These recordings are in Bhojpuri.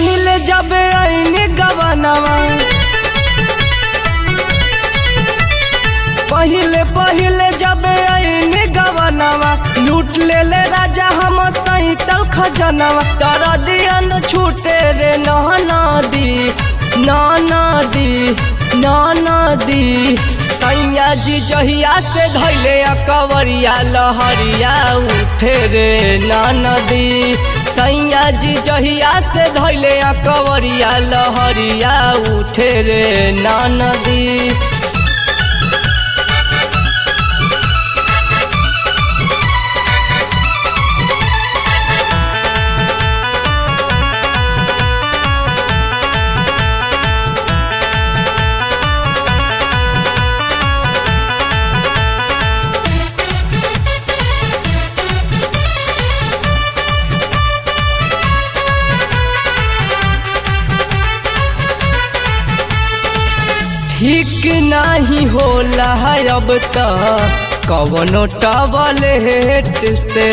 पहले जब आईने गवनवा पहले पहले जब आईने गवनवा लूट ले ले राजा हम सैतल खजनवा तर दियन छूटे रे नहना दी नाना दी नाना दी कैया जी जहिया से धैले कवरिया लहरिया उठे रे नदी सैया जी जहिया से धैले कवरिया लहरिया उठे रे नदी ठीक नहीं होला है अब त कवनो टबलेट से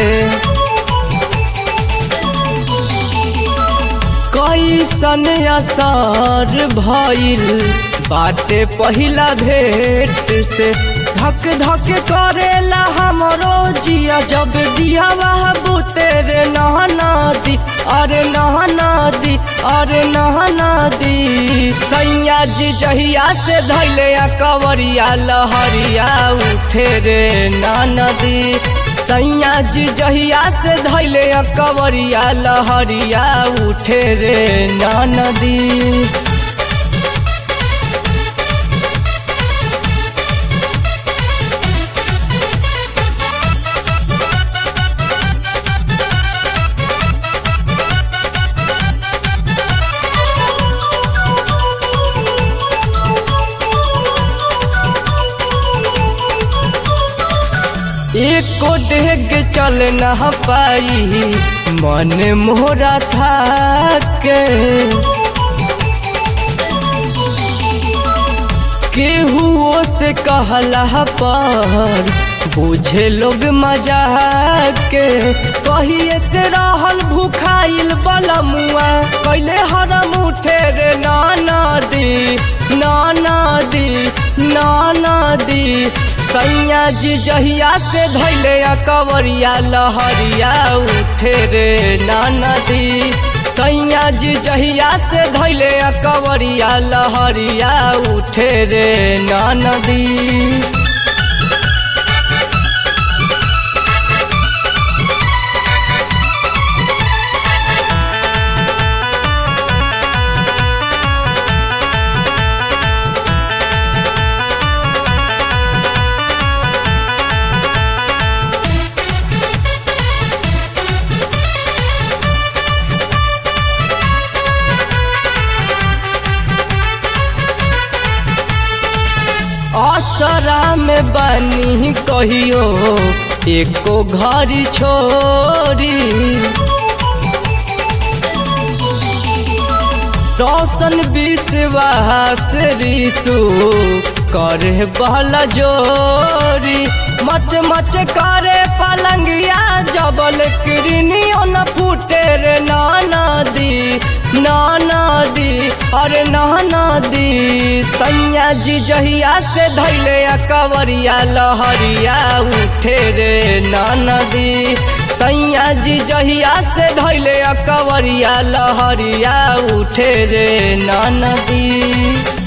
कैसन असर भइल बाटे पहिला भेट से धक धक करेला हमरो जिया जब दिया वह बुतेरे नहना दी अरे नहना दी अरे नहना दी सैया जी जहिया से धैले कवरिया लहरिया उठे रे नदी सैया जी जहिया से धैले कवरिया लहरिया उठे रे नदी एको डेग चल न पाई मन मोरा था के केहू से कहला पर बुझे लोग मजा के कहिए से रहल भूखाइल बलमुआ कैले हरम उठे रे नाना दी नाना दी नाना दी सैया जी जहिया से धैले कवरिया लहरिया उठे रे नाना दी सैया जी जहिया से धैले कवरिया लहरिया उठे रे नाना दी असरा में बनी कहियो एको घड़ी छोरी रोशन विश्वास रिसु करे बहला जोरी मच मच करे पलंगिया जबल किरनियो न फूटे रे नाना दी नाना दी अरे नाना दी सैया जी जहिया से धैले कवरिया लहरिया उठे रे नाना दी सैया जी जहिया से धैले कवरिया लहरिया उठे रे नाना दी